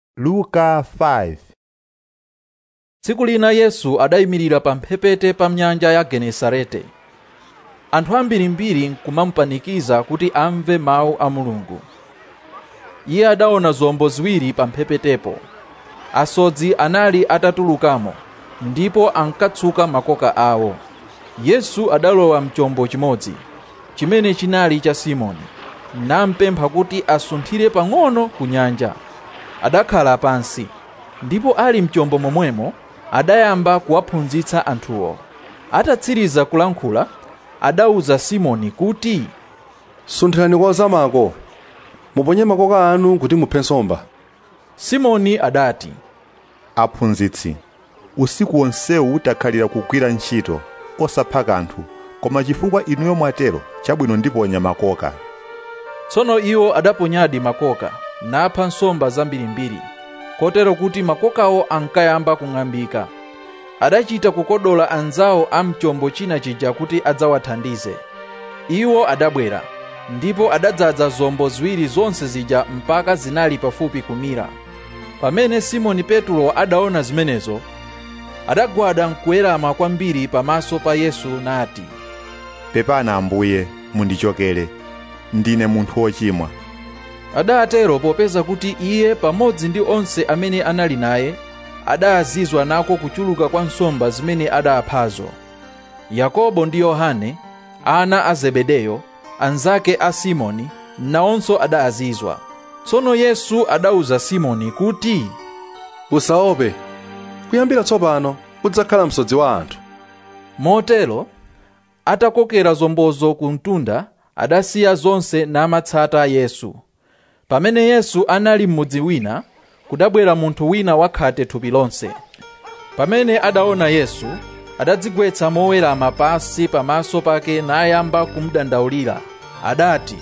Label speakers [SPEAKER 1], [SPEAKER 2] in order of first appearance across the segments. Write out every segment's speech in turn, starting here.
[SPEAKER 1] luka 5
[SPEAKER 2] tsiku lina yesu adayimirira pa mphepete pa nyanja ya genesarete anthu ambirimbiri nkumamupanikiza kuti amve mawu a mulungu iye adaona zombo ziwiri pa mphepetepo asodzi anali atatulukamo ndipo ankatsuka makoka awo yesu adalowa mchombo chimodzi chimene chinali cha simoni nampempha kuti asunthire pang'ono ku nyanja adakhala pansi ndipo ali mchombo momwemo adayamba kuwaphunzitsa anthuwo atatsiriza kulankhula adawuza simoni kuti
[SPEAKER 3] sunthirani kwa zamako muponye makoka anu kuti muphe nsomba
[SPEAKER 2] simoni adati
[SPEAKER 1] aphunzitsi usiku wonsewu takhalira kugwira ntchito osapha kanthu koma chifukwa inuyo mwatero chabwino ndiponya makoka
[SPEAKER 2] tsono iwo adaponyadi makoka napha nsomba zambirimbiri kotero kuti makokawo ankayamba kung'ambika adachita kukodola anzawo a mchombo china chija kuti adzawathandize iwo adabwera ndipo adadzaza zombo ziwiri zonse zija mpaka zinali pafupi kumira pamene simoni petulo adaona zimenezo adagwada nkuwerama kwambiri pamaso pa yesu nati
[SPEAKER 1] pepani ambuye mundichokere ndine munthu wochimwa
[SPEAKER 2] adatero popeza kuti iye pamodzi ndi onse amene anali naye adazizwa nako kuchuluka kwa nsomba zimene adaphazo yakobo ndi yohane ana a zebedeyo anzake a simoni nawonso adazizwa tsono yesu adawuza simoni kuti
[SPEAKER 3] usaope kuyambira tsopano udzakhala msodzi wa anthu
[SPEAKER 2] motero atakokera zombozo ku mtunda adasiya zonse namatsata yesu pamene yesu anali m'mudzi wina kudabwera munthu wina wakhate thupi lonse pamene adaona yesu adadzigwetsa mowerama pansi pamaso pake nayamba kumudandaulira adati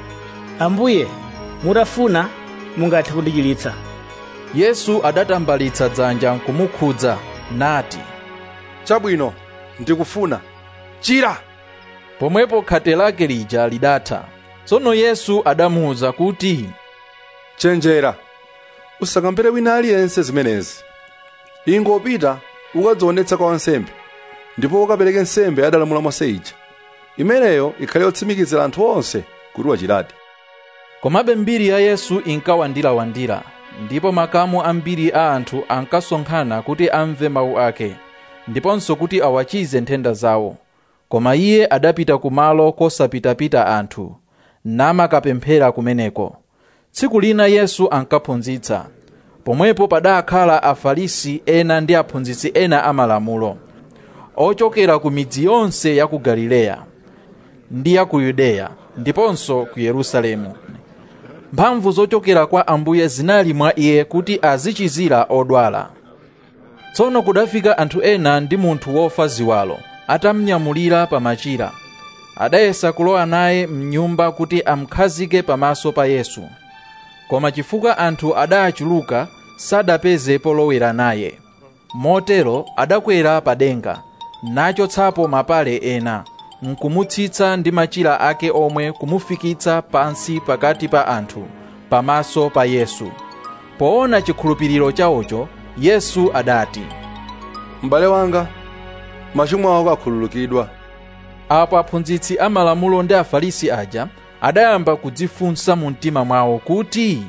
[SPEAKER 4] ambuye mutafuna mungathe kundichiritsa
[SPEAKER 2] yesu adatambalitsa dzanja nkumukhudza nati
[SPEAKER 3] chabwino ndikufuna chira
[SPEAKER 2] pomwepo khate lake lija lidatha tsono yesu adamuwuza kuti
[SPEAKER 3] chenjera usakambere wina aliyense zimenezi ingopita ukadzionetsa kwa wansembe ndipo ukapereke nsembe adalamula mose ija imeneyo ikhale yotsimikizira anthu onse kuti wachiradi
[SPEAKER 2] komabe mbiri ya yesu inkawandirawandira ndipo makamu ambiri a anthu ankasonkhana kuti amve mawu ake ndiponso kuti awachize nthenda zawo koma iye adapita kumalo kosapitapita anthu namakapemphera kumeneko tsiku lina yesu ankaphunzitsa pomwepo padakhala afarisi ena ndi aphunzitsi ena amalamulo ochokera ku midzi yonse ya ku galileya ndi ya ku yudeya ndiponso ku yerusalemu mphamvu zochokera kwa ambuye zinali mwa iye kuti azichizira odwala tsono kudafika anthu ena ndi munthu wofa ziwalo atamnyamulira pa machira adayesa kulowa naye mnyumba kuti amkhazike pamaso pa yesu koma chifukwa anthu adachuluka sadapeze polowera naye motero adakwera pa denga nachotsapo mapale ena nkumutsitsa ndi machira ake omwe kumufikitsa pansi pakati pa anthu pamaso pa yesu poona chikhulupiriro chawocho yesu adati
[SPEAKER 3] m'bale wanga machimo ako akhululukidwa
[SPEAKER 2] apo aphunzitsi amalamulo ndi afarisi aja adayamba kudzifunsa mu mtima mwawo kuti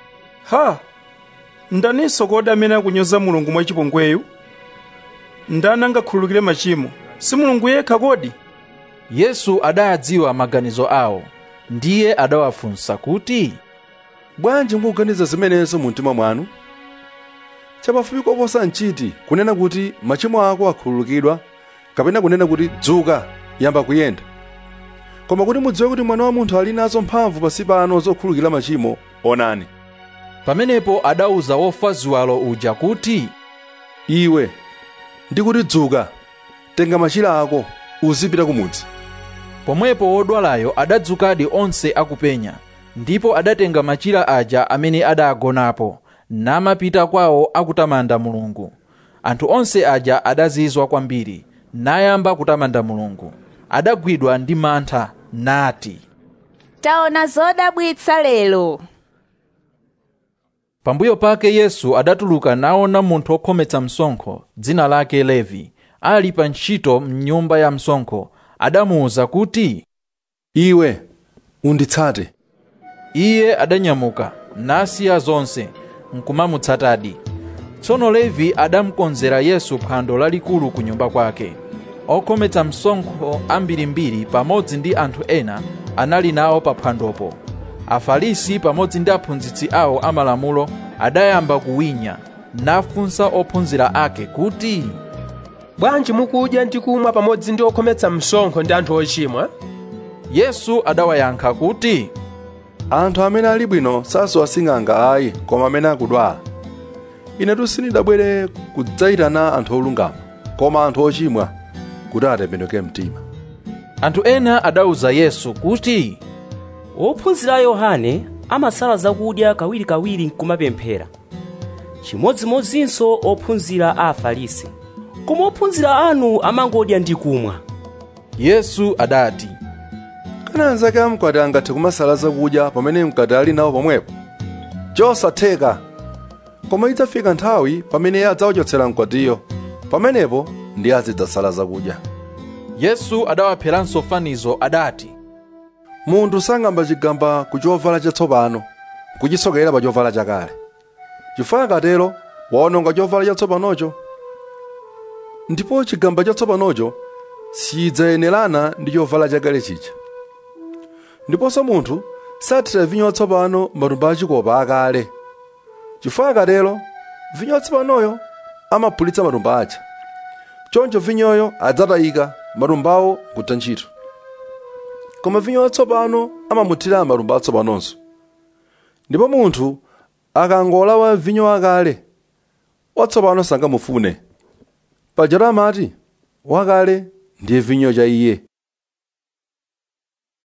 [SPEAKER 5] ha ndaninso kodi amene akunyoza mulungu mwachipongweyu ndani angakhululukire machimo si mulungu yekha kodi
[SPEAKER 2] yesu adadziwa maganizo awo ndiye adawafunsa kuti
[SPEAKER 3] bwanji mukuganiza zimenezo mu mtima mwanu chapafupi koposa nchiti kunena kuti machimo ako akhululukidwa kapena kunena kuti dzuka yamba kuyenda koma kuti mudziwe kuti mwana wa munthu ali nazo mphamvu pansi pano zokhululukira machimo onani
[SPEAKER 2] pamenepo adawuza wofa ziwalo uja kuti
[SPEAKER 3] iwe ndikuti dzuka tenga machira ako uzipita kumudzi
[SPEAKER 2] pomwepo wodwalayo adadzukadi onse akupenya ndipo adatenga machira aja amene adagonapo namapita kwawo akutamanda mulungu anthu onse aja adazizwa kwambiri nayamba kutamanda mulungu adagwidwa ndi mantha nati
[SPEAKER 6] taona zodabwitsa lero
[SPEAKER 2] pambuyo pake yesu adatuluka naona munthu wokhometsa msonkho dzina lake levi ali pa ntchito mnyumba ya msonkho adamuwuza kuti
[SPEAKER 3] iwe unditsate
[SPEAKER 2] iye adanyamuka nasiya zonse nkumamutsatadi tsono levi adamukonzera yesu phwando lalikulu ku nyumba kwake okhometsa msonkho ambirimbiri pamodzi ndi anthu ena anali nawo pa phwandopo afarisi pamodzi ndi aphunzitsi awo amalamulo adayamba kuwinya nafunsa ophunzira ake kuti
[SPEAKER 6] bwanji mukudya ndi kumwa pamodzi ndi okhometsa msonkho ndi anthu ochimwa
[SPEAKER 2] yesu adawayankha kuti
[SPEAKER 3] anthu amene ali bwino sasowa sing'anga ayi koma amene akudwala inetu sindidabwere kudzayitana anthu olungama koma anthu ochimwa kuti atembenuke mtima
[SPEAKER 2] anthu ena adawuza yesu kuti
[SPEAKER 7] ophunzira a yohane amasala zakudya kawirikawiri nkumapemphera chimodzimodzinso ophunzira a afarisi koma ophunzira anu amangodya ndi kumwa
[SPEAKER 2] yesu adati
[SPEAKER 3] kana anzake amkwati angathe kumasala zakudya pamene mkwati ali nawo pomwepo chosatheka koma idzafika nthawi pamene iye adzawachotsera mkwatiyo pamenepo ndiye azidzasala zakudya
[SPEAKER 2] yesu adawapheranso fanizo adati
[SPEAKER 3] munthu sang'amba chigamba ku chovala chatsopano kuchisokera pa chovala chakale chifukwa akatero waononga chovala chatsopanocho ndipo chigamba chatsopanocho sidzayenerana ndi chovala chakale chija ndiponso munthu sathira vinyo watsopano matumba achikopa akale chifukwa akatero vinyo watsopanoyo amaphulitsa matumba aja choncho vinyoyo adzatayika matumbawo nkutha ntchito koma vinyo watsopano amamuthira matumba atsopanonso ndipo munthu akangolawa vinyo wakale watsopano sangamufune pajatu amati wakale ndiye vinyo cha iye